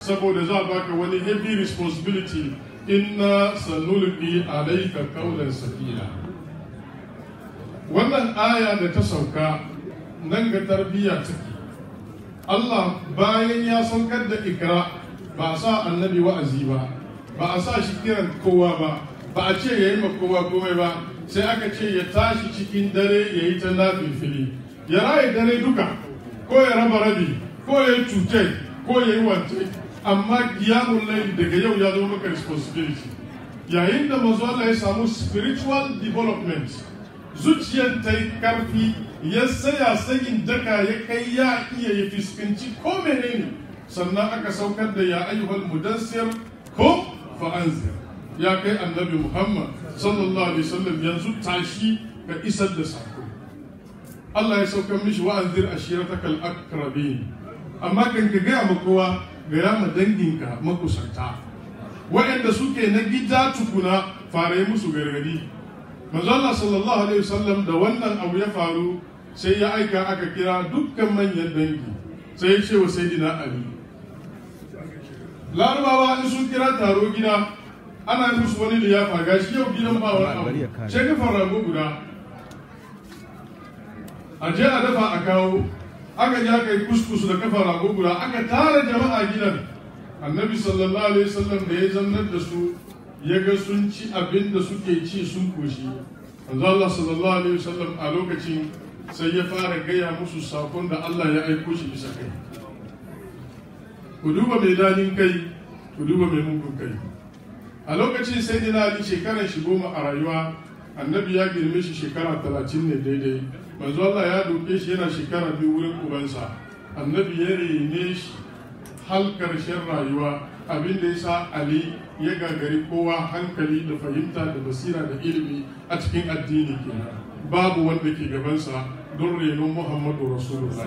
saboda za a baka wani heavy responsibility inna sanulqi alayka qawlan sakila wannan aya da ta sauka nan ga tarbiyya take Allah bayan ya saukar da ikra ba a sa annabi wa'azi ba ba a sa shi kiran kowa ba ba a ce ya yi ma kowa komai ba sai aka ce ya tashi cikin dare ya yi ta nafilfili ya raye dare duka ko ya raba rabi ko ya yi cutai ko ya yi wance amma kiyamun laili daga yau ya zama maka responsibility yayin da manzo Allah ya samu spiritual development zuciyar ta yi karfi ya saya sayin daka ya kai ya iya ya fuskanci ko menene sannan aka saukar da ya ayyuhal mudassir ko fa'anzir ya kai annabi Muhammad sallallahu alaihi wasallam yanzu tashi ka isar da sako Allah ya saukar mishi wa'anzir ashiratakal akrabin amma kan ka gaya ma kowa gaya ma danginka makusanta waɗanda suke na gida tukuna fara yi musu gargadi manzo Allah sallallahu alaihi wasallam da wannan abu ya faru sai ya aika aka kira dukkan manyan dangi sai ya ce wa sayyidina Ali larabawa in sun kira taro gida ana yi musu wani liyafa gashi yau gidan ba wani abu sai ka rago guda a je a dafa a kawo aka je aka yi kuskus da kafa rago guda aka tara jama'a gidan annabi sallallahu alaihi wasallam da ya zannar da su ya ga sun ci abin da suke ci sun koshi manzo Allah sallallahu alaihi wasallam a lokacin sai ya fara gaya musu sakon da Allah ya aiko shi bisa kai ku duba mai dadin kai ku duba mai mugun kai a lokacin sai dina ali shekaran shi goma a rayuwa annabi ya girme shi shekara talatin ne daidai manzo Allah ya doke shi yana shekara biyu wurin ubansa annabi ya rene shi har karshen rayuwa abin da ya sa ali ya gagari kowa hankali da fahimta da basira da ilimi a cikin addini kenan babu wanda ke gabansa don renon muhammadu rasulullah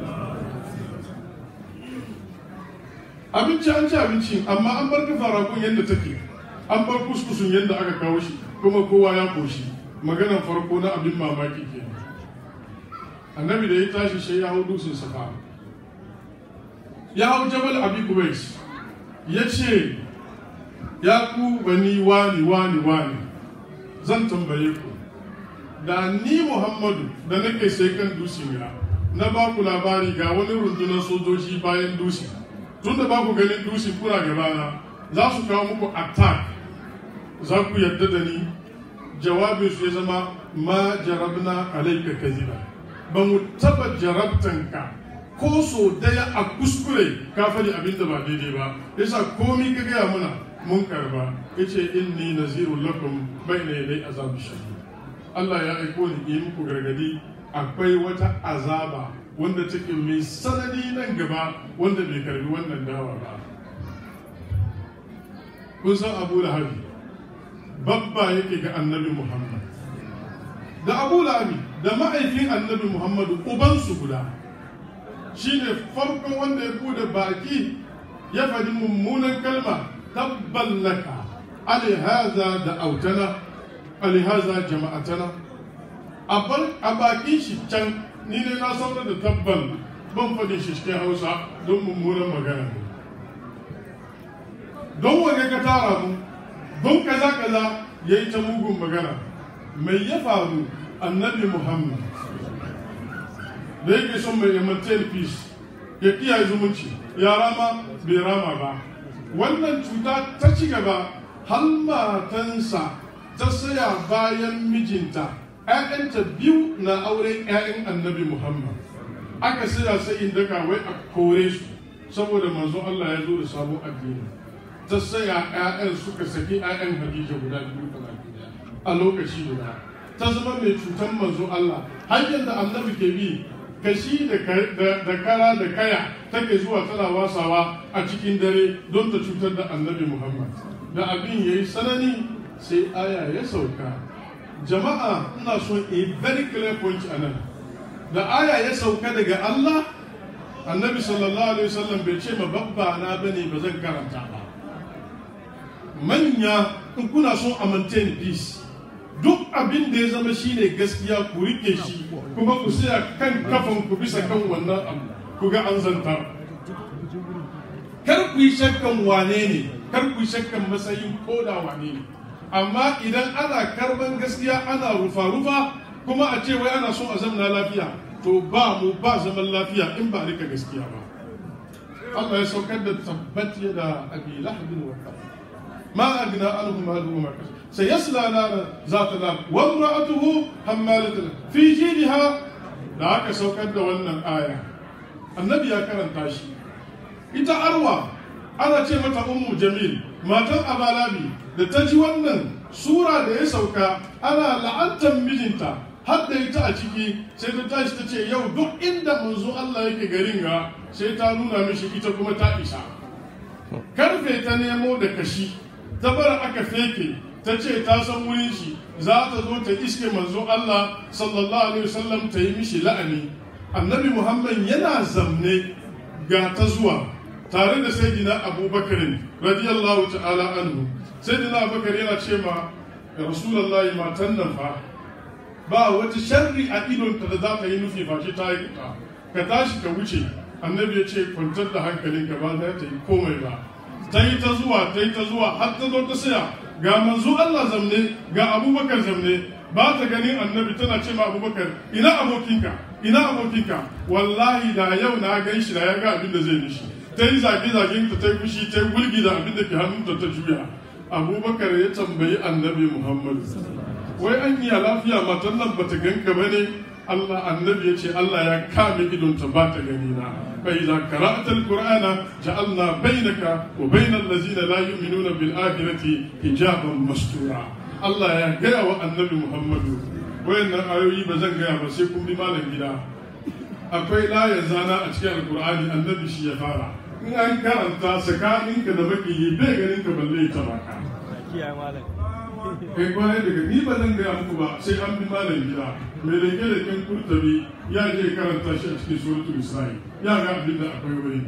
abinci an ci abinci amma an bar kafa ragon yadda take an bar kuskusun yadda aka kawo shi kuma kowa ya koshi maganan farko na abin mamaki kenan annabi da ya tashi sai ya hau dutsen safa ya hau jabal abi kubais ya ce ya ku bani wani wani wani zan tambaye ku da ni muhammadu da nake sai kan dusin ya na ba ku labari ga wani rundunar sojoji bayan dusi tun da ba ku ganin dusi kuna gabana za su kawo muku attack za ku yarda da ni jawabin su ya zama ma jarabna alaika kaziba ba mu taba jarabtanka ko so daya a kuskure ka faɗi abin da ba daidai ba yasa komi ka gaya muna mun karba yace inni nazirun lakum bayna yaday azab shadid Allah ya aiko ni yi muku gargadi akwai wata azaba wanda take mai sanadi nan gaba wanda bai karbi wannan dawa ba kun san Abu Lahabi babba yake ga Annabi Muhammad da Abu Lahabi da ma'aikin Annabi Muhammadu ubansu guda shine farkon wanda ya bude baki ya faɗi mummunan kalma tabballaka alihaza da autana alihaza jama'atana a bakin shi can ni ne na saurar da tabbal ban faɗi shi cikin hausa don mummunan magana ne don wane ka tara mu don kaza kaza ya yi ta mugun magana mai ya faru annabi muhammad da yake son mai maintain peace ya kiyaye zumunci ya rama bai rama ba wannan cuta ta ci gaba har matansa ta saya bayan mijinta ‘ya'yanta biyu na auren ‘ya'yan annabi muhammad aka saya sai daka wai a kore su saboda manzo Allah ya zo da sabon addini ta saya ‘ya'yan suka saki ‘ya'yan hadija guda biyu a lokaci guda ta zama mai cutar manzo Allah hanyar da annabi ke bi kashi da kara da kaya take zuwa tana wasawa a cikin dare don ta cutar da annabi Muhammad da abin ya yi sanani sai aya ya sauka jama'a ina son a very clear point a nan da aya ya sauka daga Allah annabi sallallahu alaihi wasallam bai ce ma babba na bane ba zan karanta ba manya in kuna son a maintain peace duk abin da ya zama shine gaskiya ku rike shi kuma ku saya kan kafan ku bisa kan wannan abu ku ga an zanta kar ku yi shakkan wane ne kar ku yi shakkan matsayin koda wane ne amma idan ana karban gaskiya ana rufa-rufa kuma a ce wai ana so a zamana lafiya to ba mu ba zaman lafiya in ba rika gaskiya ba Allah ya saukar da tabbat da abi lahabin wa ma agna anhu maluhu ma kasab sayasla nara zata nar wa imra'atuhu hammalatul fi jidha da aka saukar da wannan aya annabi ya karanta shi ita arwa ana ce mata ummu jamil matan abalabi da ta ji wannan sura da ya sauka ana la'antar mijinta har da ita a ciki sai ta tashi ta ce yau duk inda manzo Allah yake garin ga sai ta nuna mishi ita kuma ta isa karfe ta nemo da kashi ta bar aka feke ta ce ta san wurin shi za ta zo ta iske manzo Allah sallallahu alaihi wasallam ta yi mishi la'ani annabi Muhammad yana zamne ga ta zuwa tare da sayyidina Abubakar radiyallahu ta'ala anhu sayyidina Abubakar yana ce ma rasulullahi matan nan fa ba wata sharri a idonta da za ta yi nufi face ta yi ka ka tashi ka wuce annabi ya ce kwantar da hankalinka ba za ta yi komai ba ta yi ta zuwa ta yi ta zuwa har ta zo ta saya ga manzo Allah zamne ga abubakar zamne ba ta ganin annabi tana ce ma abubakar ina abokinka ina abokinka wallahi da yau na gan shi da ya ga abin da zai nishi ta yi zage zagen ta ta yi fushi ta yi gulgi da abin da ke hannunta ta juya abubakar ya tambayi annabi muhammadu wai an iya lafiya matan nan bata ganka ba ne Allah annabi ya ce Allah ya kame idonta ba ta gani na fa idza qara'ta al-qur'ana ja'alna bainaka wa bainal ladzina la yu'minuna bil akhirati hijaban mastura Allah ya gaya wa annabi Muhammadu wayannan ayoyi ba zan gaya ba sai kun bi malam gida akwai layar zana a cikin alkur'ani annabi shi ya fara in an karanta tsakaninka da makiyi bai ganin ka balle ta baka kai kwarai daga ni ba zan gaya muku ba sai an bi malam gida mai rage da kin kurtabi ya je karanta shi a cikin suratul isra'i ya ga abin da akwai wurin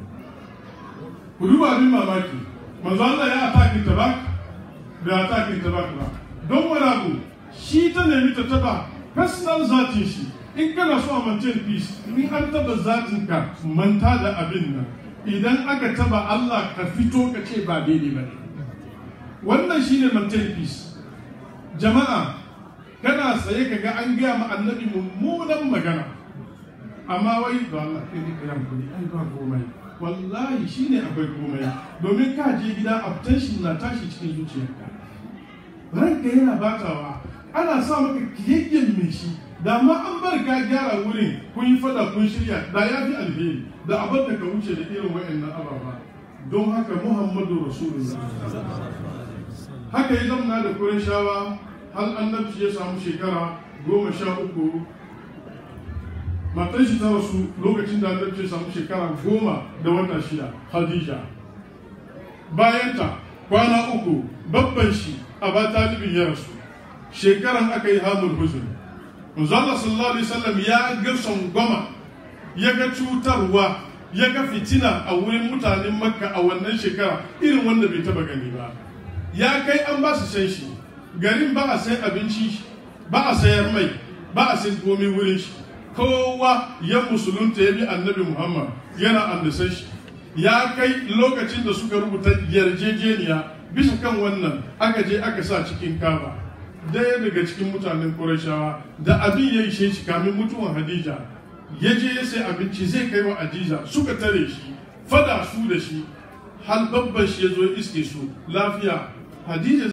ku duba abin mamaki manzo Allah ya atakin tabak bai atakin tabak ba don wani abu shi ta nemi ta taba personal zatin shi in kana so a maintain peace in an taba zatin ka manta da abin nan idan aka taba Allah ka fito ka ce ba daidai ba ne wannan shine maintain peace jama'a kana tsaye ka ga an gaya ma annabi mummunan magana amma wai da Allah kai ne kayan kudi ai ba komai wallahi shine akwai komai domin ka je gida attention na tashi cikin zuciyarka ranka yana batawa ana sa maka kiyayyen mai shi da ma an bar ka gyara wurin kun yi fada kun shirya da ya fi alheri da abin da ka wuce da irin wa'annan ababa don haka muhammadu rasulullah haka ya zamna da shawa har annabci ya samu shekara goma sha uku matan shi ta rasu lokacin da annabci ya samu shekara goma da wata shida khadija bayanta kwana uku babban shi a ba talibin ya rasu shekaran aka yi hamul huzun Manzala sallallahu alaihi wasallam ya ga goma ya ga cutarwa ya ga fitina a wurin mutanen makka a wannan shekara irin wanda bai taba gani ba ya kai an ba su san shi garin ba a sai abinci ba a sayar mai ba a sai komai wurin shi kowa ya musulunta ya bi annabi muhammad yana andasan shi ya kai lokacin da suka rubuta yarjejeniya bisa kan wannan aka je aka sa cikin kaba daya daga cikin mutanen Qurayshawa da abin ya ishe shi kamin mutuwan Hadija ya je ya sai abinci zai kai wa Hadija suka tare shi fada su da shi har babban shi ya zo iske su lafiya Hadija